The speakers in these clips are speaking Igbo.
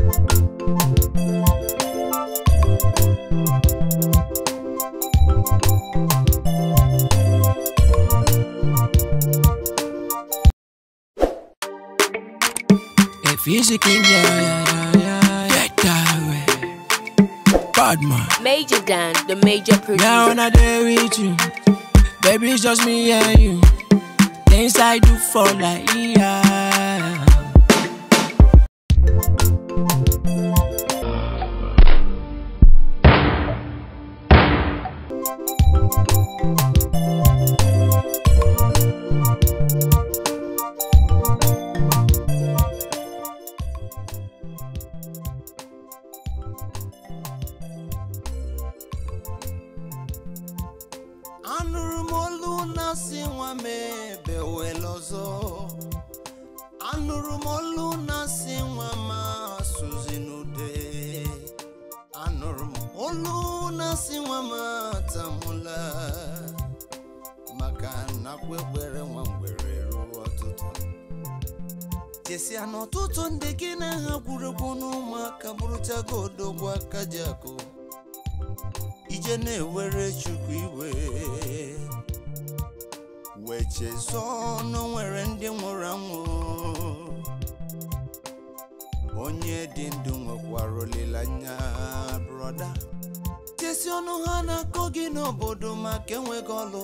If you sick in yeah, yeah, yeah, yeah, that way. Bad man. Major Dan, the major producer. Now when I there with you, baby, it's just me and you. Things I do for like yeah. anụrụ m olu na-asị nwa m ebe wela ọzọ anụrụ m olu na-asị nwa m asụzi n'ude anụrụ m olu na-asị nwa m atamụla maka nakwa ekpere nwa mgbere ruo ọtụtụ chesia na ọtụtụ ndị gị na ha gwuregwu n'ụmụaka bụrụchago odogwu aka ji akụ ije na-ewere chukwu iwe wee chezọọ na o nwere ndị nwụrụ anwụ onye dị ndụ nwekwara olileanya broda chesi ọnụ ha na-akọ gị n'obodo maka enweghị ọlụ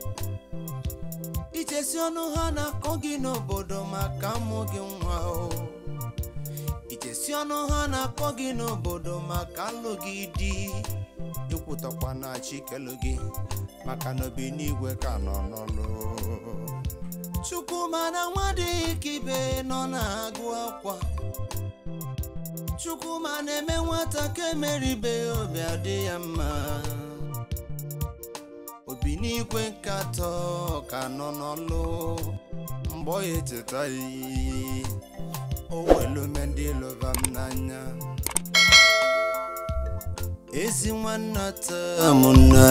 ichesi ọnụ ha na-akọ gị n'obodo maka amụghị nwa o ichesi ọnụ ha na-akọ gị n'obodo maka alụghị di ekwutakwa na chikelu gị maka na obi n'igwe ka nọ n'ọlụ chukwu mana nwa dị ka ibe nọ na-agụ akwa chukwu ma na-eme nwata ka emeribe obi adị ya mma obi n'igwe nkatọ ka nọ n'ọlụ mgbe ọ ya echetaghị o welume ndị lụva m n'anya ezi nwanna tamụna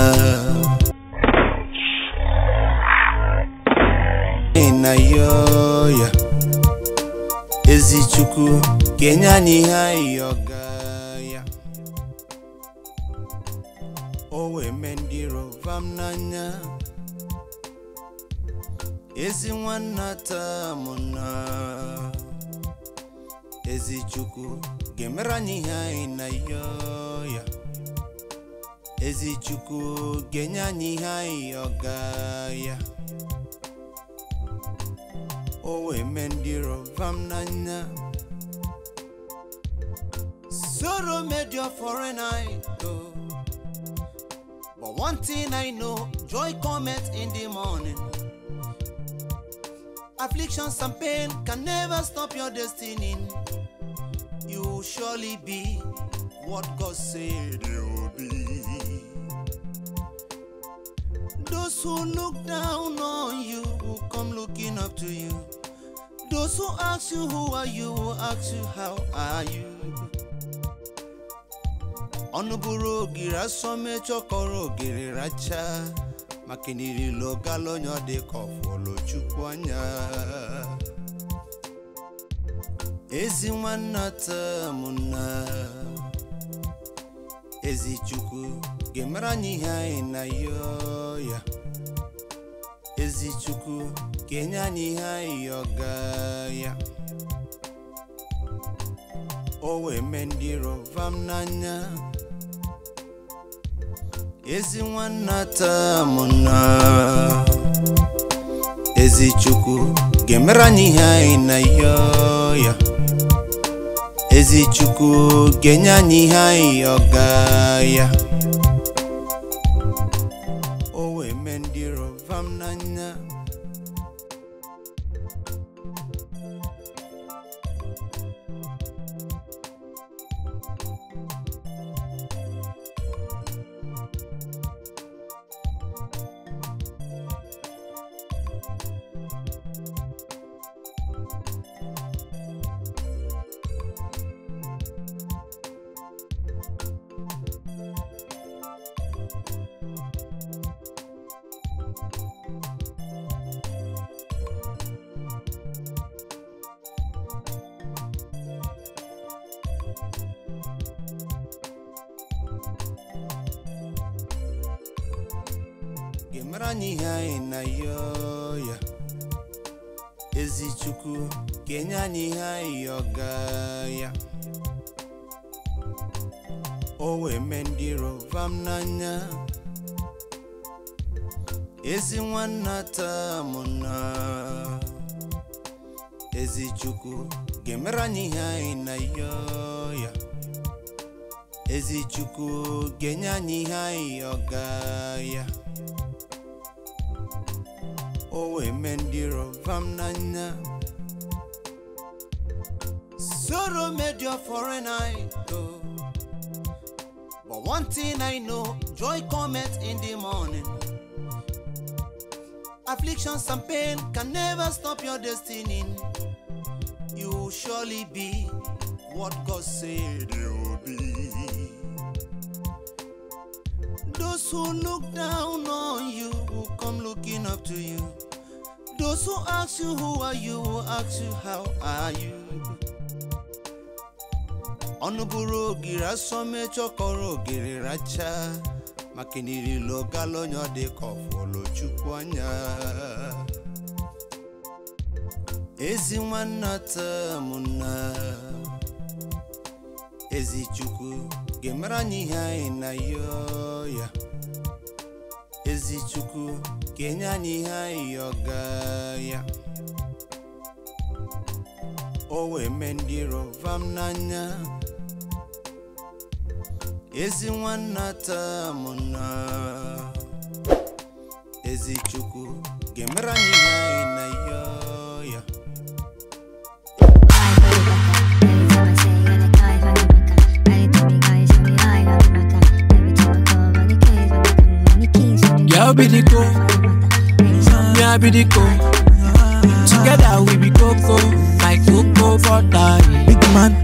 na yoya ezi chukwu kenye anyị ihe anyị ọga ya o wee mee ndị rovam n'anya ezi nwanna tamụna ezi chukwu ga-emere anyị ihe anyị na yoya ezi chukwu ga-enye anyị ihe anyị ọga ya o wee mee ndị rovam n'anya Sorrow made your foreign eye go. But one thing I know, joy cometh in the morning. Afflictions and pain can never stop your destiny. You will surely be what God said you will be. Those who look down on you will come looking up to you. Those who ask you who are you will ask you how are you. ọnụ bụrụ ogiri asọme chọkọrọ ogiri racha maka nirilo gala onye ọ dị ka ọfụlụ chukwu anya ezi nwanna tamụna ezi chukwu ga-emere anyị ihe anyị na yo ya ezi chukwu ga-enye anyị ihe anyị ọga ya o wee mee ndị rovam n'anya ezi nwanna tamụna ezi chukwu ga-emere anyị ihe anyị na yo ya ezi chukwu ga-enye anyị ihe anyị ọga ya o wee mee ndị rovam n'anya ga-emere anyị ihe anyị na yo ya ezi chukwu ga-enye anyị ihe anyị ọga ya o wee mee ndị rovam n'anya ezi nwanna taa mụ na ezi chukwu ga-emere anyị ihe anyị na yo ya ezi chukwu ga-enye anyị ihe anyị ọga ya o wee mee ndị rovam n'anya Sorrow made your foreign eye go. But one thing I know, joy cometh in the morning. Afflictions and pain can never stop your destiny. You will surely be what God said you will be. Those who look down on you will come looking up to you. Those who ask you who are you will ask you how are you. ọnụ bụrụ ogiri asọ mechọ kọrọ ogiri racha maka nirilo gala onye ọ dị ka ọfụlụ chukwu anya ezi nwanna taa mụ na ezi chukwu ga-emere anyị ihe anyị na yo ya ezi chukwu ga-enye anyị ihe anyị ọga ya o wee mee ndị rovam n'anya ezi nwanna taa mụ na ezi chukwu ga-emere anyị ihe anyị na yo ya Girl be the go, me I be the go. Together we be cocoa, like cocoa butter. Big man,